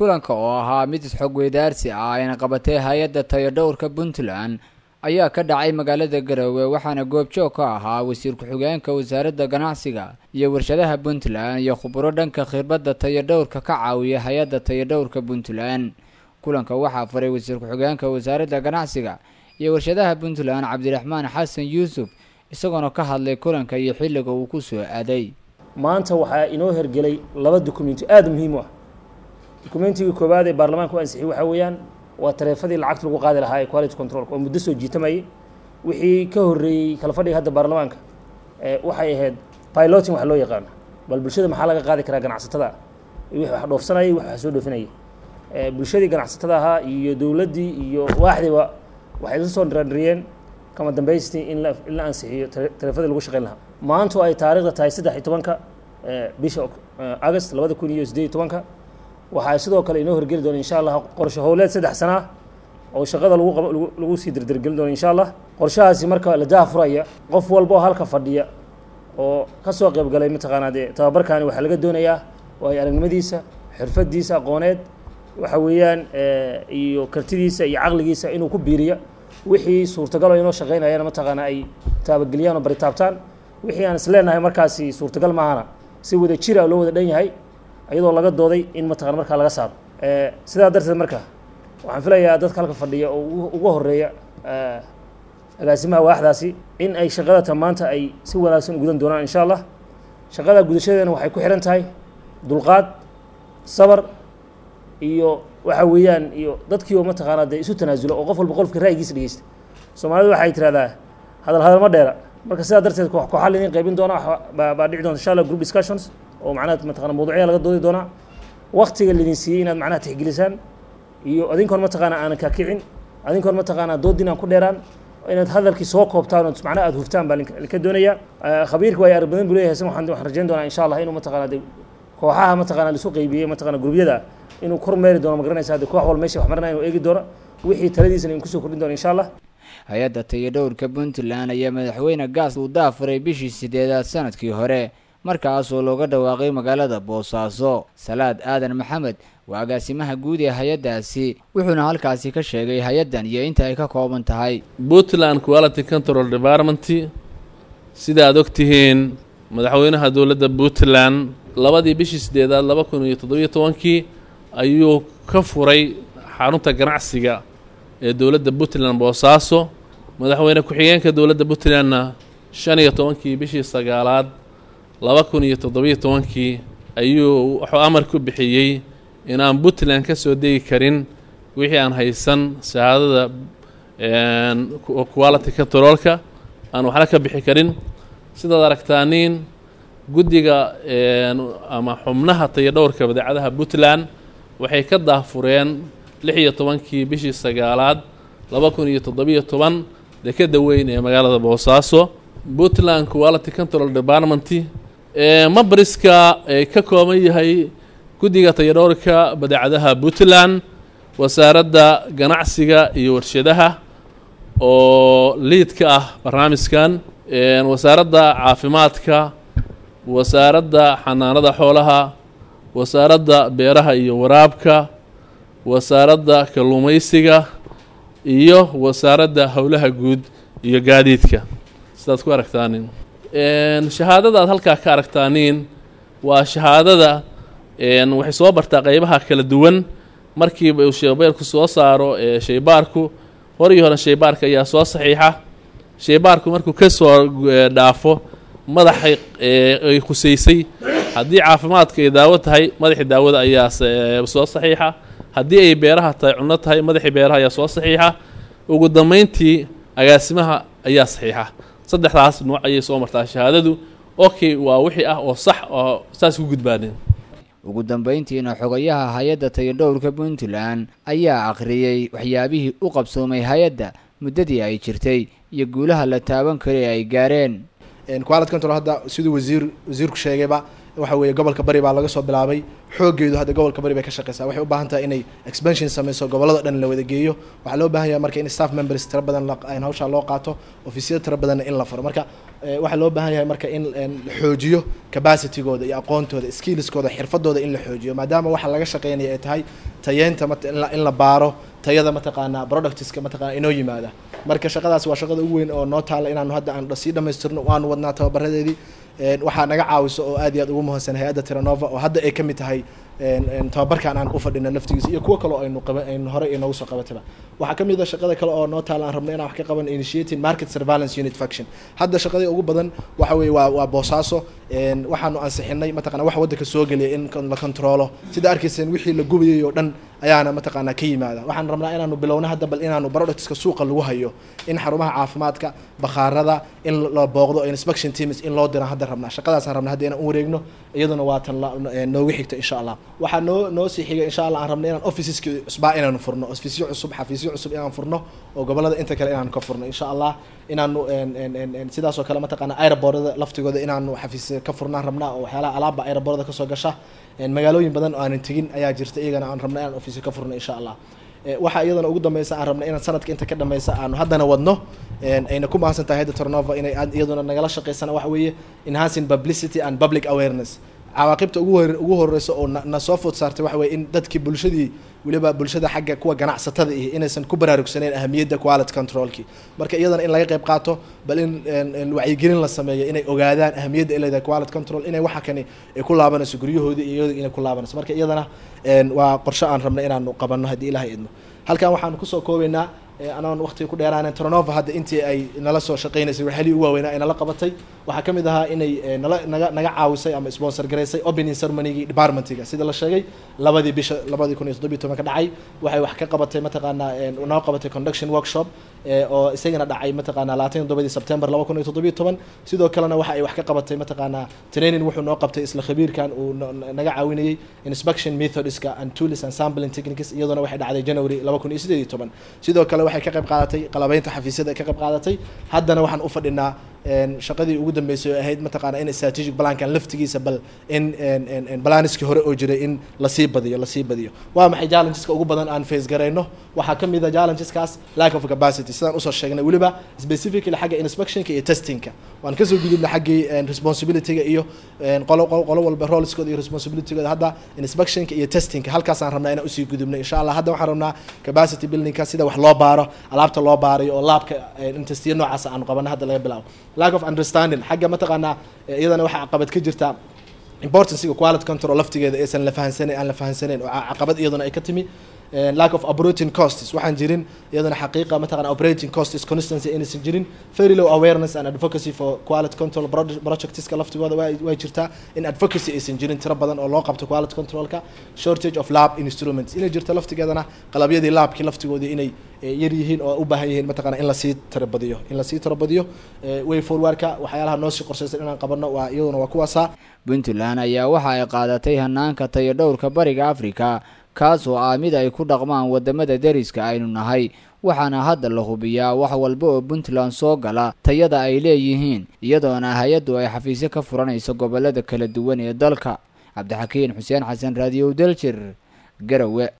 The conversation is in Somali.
kulanka oo ahaa mid isxog weydaarsi ah ayna qabatay hay-adda tayadhowrka puntland ayaa ka dhacay magaalada garowe waxaana goobjoog ka ahaa wasiir ku-xigeenka wasaaradda ganacsiga iyo warshadaha puntland iyo khuburo dhanka khirbadda tayadhowrka ka caawiya hay-adda tayadhowrka puntland kulanka waxaa faray wasiir ku-xigeenka wasaaradda ganacsiga iyo warshadaha puntland cabdiraxmaan xasan yuusuf isagoona ka hadlay kulanka iyo xilliga uu ku soo aaday maanta waxaa inoo hergelay laba dukumenti aada muhiim u ah dukumentiga koowaad ee baarlamaanka u ansixiyey waxaa weeyaan waa tareefadii lacagta lagu qaadi lahaa ee quality controlka oo muddo soo jiitamayay wixii ka horreeyey kala fadhiga hadda baarlamaanka waxay ahayd piloting wax loo yaqaano bal bulshada maxaa laga qaadi karaa ganacsatada wixii wax dhoofsanayay wax wax soo dhoofinayay bulshadii ganacsatada ahaa iyo dowladdii iyo waaxdiiba waxay la soo dhirandhiriyeen kama dambaystii in la in la ansixiyo tareefadii lagu shaqayn lahaa maanta oo ay taariikhda tahay saddex iyo tobanka bisha august labada kun iyo siddeed iyo tobanka waxaa sidoo kale inoo horgeli doona insha allah qorshe howleed saddex sana ah oo shaqada lagu qab lagu sii dirdirgelin doona insha allah qorshahaasi marka la daafuraya qof walba oo halka fadhiya oo ka soo qayb galay mataqaanaa dee tababarkaani waxaa laga doonayaa waayo aragnimadiisa xirfadiisa aqooneed waxa weeyaan iyo kartidiisa iyo caqligiisa inuu ku biiriya wixii suurtagal oo inoo shaqeynayana mataqaana ay taabageliyaan oo baritaabtaan wixii aan isleenahay markaasi suurtagal maahana si wada jira loo wada dhan yahay iyadoo laga dooday in mataqana markaa laga saaro sidaa darteed marka waxaan filayaa dadka halka fadhiya oo uga horeeya agaasimaha waaxdaasi in ay shaqadata maanta ay si wanaagsan gudan doonaan insha allah shaqada gudashadeena waxay ku xihan tahay dulqaad sabar iyo waxa weeyaan iyo dadkii oo mataqaanaa dee isu tanaasulo oo qof walba qolfka ra'yigiisa dhegeysta soomaalida waxay tirahdaa hadal hadal ma dheera marka sidaa darteed koox kooxaa laydin qaybin doona baa dhici doonta insha allah group discussions oo macnaha mataqana mawduucya laga doodi doonaa waktiga laydin siiyey inaad macnaha tixgelisaan iyo adinkoon mataqaana aanan kaakicin adinkoon mataqaana doodin aan ku dheeraan inaad hadalkii soo koobtaan oo macnaha aad huftaan baa linka doonaya khabiirka waa arag badan buu leeyahay waxaan waxaan rajayn doonaa insha allah inuu mataqaana de kooxaha mataqana laisu qaybiyey mataqana grubyada inuu kor meeri doono ma garanaysa hadde koox wal meesha wax marinaya inuu eegi doono wixii taladiisana in kusoo kordhin doono insha allah hay-adda tayadhowrka puntland ayaa madaxweyne gaas uu daafuray bishii sideedaad sanadkii hore markaasoo looga dhawaaqay magaalada boosaaso salaad aadan maxamed waa agaasimaha guud ee hay-addaasi wuxuuna halkaasi ka sheegay hay-addan iyo inta ay ka kooban tahay puntland quality control department sida aad og tihiin madaxweynaha dowladda puntland labadii bishii sideedaad laba kun iyo toddobiyo tobankii ayuu ka furay xarunta ganacsiga ee dowladda puntland boosaaso madaxweyne ku-xigeenka dowladda puntlandna shan iyo tobankii bishii sagaalaad laba kun iyo toddobiyo tobankii ayuu wuxuu amar ku bixiyey inaan puntland ka soo degi karin wixii aan haysan shahaadada quality controlka aan waxna ka bixi karin sidaad aragtaaniin guddiga ama xubnaha tayadhowrka badeecadaha puntland waxay ka daahfureen lix iyo tobankii bishii sagaalaad laba kun iyo toddobiyo toban dekeda weyn ee magaalada boosaaso puntland quality control department mabariska ay ka kooban yahay guddiga tayadhowrka badeecadaha puntland wasaaradda ganacsiga iyo warshadaha oo liidka ah barnaamijkan wasaaradda caafimaadka wasaaradda xanaanada xoolaha wasaaradda beeraha iyo waraabka wasaaradda kalluumaysiga iyo wasaaradda howlaha guud iyo gaadiidka sidaad ku aragtaanin shahaadada aad halkaa ka aragtaaniin waa shahaadada waxay soo bartaa qeybaha kala duwan markiiba uu sheybaarku soo saaro sheybaarku horii hore sheybaarka ayaa soo saxiixa sheybaarku markuu ka soo dhaafo madaxay ay khuseysay haddii caafimaadka ay daawo tahay madaxii daawada ayaa soo saxiixa haddii ay beeraha tahay cunno tahay madaxii beeraha ayaa soo saxiixa ugu dambeyntii agaasimaha ayaa saxiixa saddexdaas nuuc ayay soo martaa shahaadadu okay waa wixii ah oo sax oo saas ku gudbaaneen ugu dambeyntiina xogayaha hay-adda tayadhowrka puntland ayaa akhriyey waxyaabihii u qabsoomay hay-adda muddadii ay jirtay iyo guulaha la taaban karay ay gaareen quality control hadda siduu wasiir wasiirku sheegayba waxa weeye gobolka bari baa laga soo bilaabay xooggeedu hadda gobolka bari bay ka shaqeysaa waxay u baahan tahay inay expansion sameyso gobolada dhan la wada geeyo waxaa loo baahan yahay marka in staff members tiro badan in hawshaa loo qaato ofisiyada tiro badanna in la furo marka waxaa loo baahan yahay marka in la xoojiyo capacitygooda iyo aqoontooda skillskooda xirfadooda in la xoojiyo maadaama waxa laga shaqeynaya ay tahay tayeynta in la baaro tayada mataqaanaa productiska mataqana inoo yimaada marka shaqadaas waa shaqada ugu weyn oo noo taala inaanu hadda aan sii dhamaystirno waanu wadnaa tababaradeedii waxaa naga caawiso oo aad iyo aad ugu muhiimsan hay-adda tiranova oo hadda ay ka mid tahay tababarkan aan u fadhino naftigiisa iyo kuwo kale oo aynu qaba aynu horey inoogu soo qabataba waxaa ka mid a shaqada kale oo noo taala aan rabno inaan wax ka qaban initiating market surveillance unit faction hadda shaqadii ugu badan waxa weeye waa waa boosaaso waxaanu ansixinay mataqana wax waddanka soo geliya in la controlo sida arkayseen wixii la gubayay oo dhan ayaana mataqaanaa ka yimaada waxaan rabnaa inaanu bilowno hadda bal inaanu productska suuqa lagu hayo in xarumaha caafimaadka bakhaarada in la booqdo inspection teams in loo dira hadda rabnaa shaqadaasaan rabnaa hadda inaan u wareegno iyaduna waa tan noogu xigta insha allah waxaa noo noo sii xiga insha allah aan rabna inaan officeski cusbaa inaanu furno ofisyo cusub xafiisyo cusub inaan furno oo gobolada inta kale inaanu ka furno insha allah inaanu sidaasoo kale mataqaana aeroboorada laftigooda inaanu xafiis ka furnaan rabnaa oo waxyaalaha alaabba aeroboorada kasoo gasha magaalooyin badan oo aanan tegin ayaa jirta iyagana aan rabna inaan ofisyo ka furno insha allah waxaa iyadana ugu dambeysa aan rabna inaan sanadka inta ka dhameysa aanu haddana wadno ayna ku mahadsan tahay hadda tornova inay iyaduna nagala shaqeysana waxa weeye enhancing publicity and public awareness cawaaqibta ugu hor ugu horeysa oo na soo food saartay waxa weye in dadkii bulshadii weliba bulshada xagga kuwa ganacsatada ihi inaysan ku baraarugsaneyn ahamiyadda quality controlki marka iyadana in laga qayb qaato bal in wacyigelin la sameeyo inay ogaadaan ahamiyadda ay leedahay quality control inay waxa kani ay ku laabanayso guryahoodii iyo iyada inay ku laabanayso marka iyadana waa qorshe aan rabna inaanu qabanno haddii ilahay idmo halkan waxaanu kusoo koobeynaa anaan waqtiga ku dheeraanen tronova hadda intii ay nala soo shaqeynaysay waxyaalihii ugu waaweynaa ay nala qabatay waxaa ka mid ahaa inay nala naga naga caawisay ama sponsor garaysay opening ceremony-gii departmentiga sida la sheegay labadii bisha labadii kun iyo toddobiyi tobanka dhacay waxay wax ka qabatay mataqaanaa noo qabatay conduction workshop oo isagana dhacay mataqaanaa labaatan iyo toddobadii september laba kun iyo toddobiyi toban sidoo kalena waxa ay wax ka qabatay mataqaanaa training wuxuu noo qabtay isla khabiirkan uu naga caawinayay inspection methodska and tools and sampling techniques iyaduna waxay dhacday january laba kun iyo sideed iyo toban sidoo kale waxay ka qayb qaadatay qalabeynta xafiisyada ay ka qayb qaadatay haddana waxaan u fadhinaa shaqadii ugu dambeysay oo ahayd mataqaana in strategic plankan laftigiisa bal in balaniskii hore oo jiray in lasii badiyo lasii badiyo waa maxay challengeska ugu badan aan face garayno waxaa ka mid a challengeskaas lack of capacity sidaan usoo sheegnay weliba specifically xagga inspectionka iyo testingka waan kasoo gudubnay xaggii responsibilityga iyo qolo qolo walba rolleskooda iyo responsibilitygooda hadda inspectionka iyo testingka halkaasaan rabnaa inaan usii gudubnay insha allah hadda waxaan rabnaa capacity buildingka sida wax loo baaro alaabta loo baarayo oo laabka in testiyo noocaas aanu qabana hadda laga bilaabo lack of understanding xagga mataqaanaa iyadana waxaa caqabad ka jirta importanciga quality control laftigeeda aysan la fahansaneyn aan la fahansaneyn oo caqabad iyaduna ay ka timi lack of operating costs waxaan jirin iyadana xaqiiqa mataqana operating costs constancy inaysan jirin very low awareness and advocacy for quality control projectska laftigooda way jirtaa in advocacy aysan jirin tiro badan oo loo qabto quality controlka shortage of lab instruments inay jirto laftigeedana qalabyadii laabkii laftigoodii inay yar yihiin oo u baahan yihiin mataqana in lasii tirabadiyo in lasii tirabadiyo way forwardka waxyaalaha noosii qorshaysan inaan qabano waa iyaduna waa kuwaasa puntland ayaa waxa ay qaadatay hanaanka tayo dhowrka bariga africa kaas oo ah mid ay ku dhaqmaan wadamada deriska aynu nahay waxaana hadda la hubiyaa wax walba oo puntland soo gala tayada ay leeyihiin iyadoona hay-addu ay xafiisyo ka furanayso gobolada kala duwan ee dalka cabdixakiin xuseen xasan raadiyow daljir garawe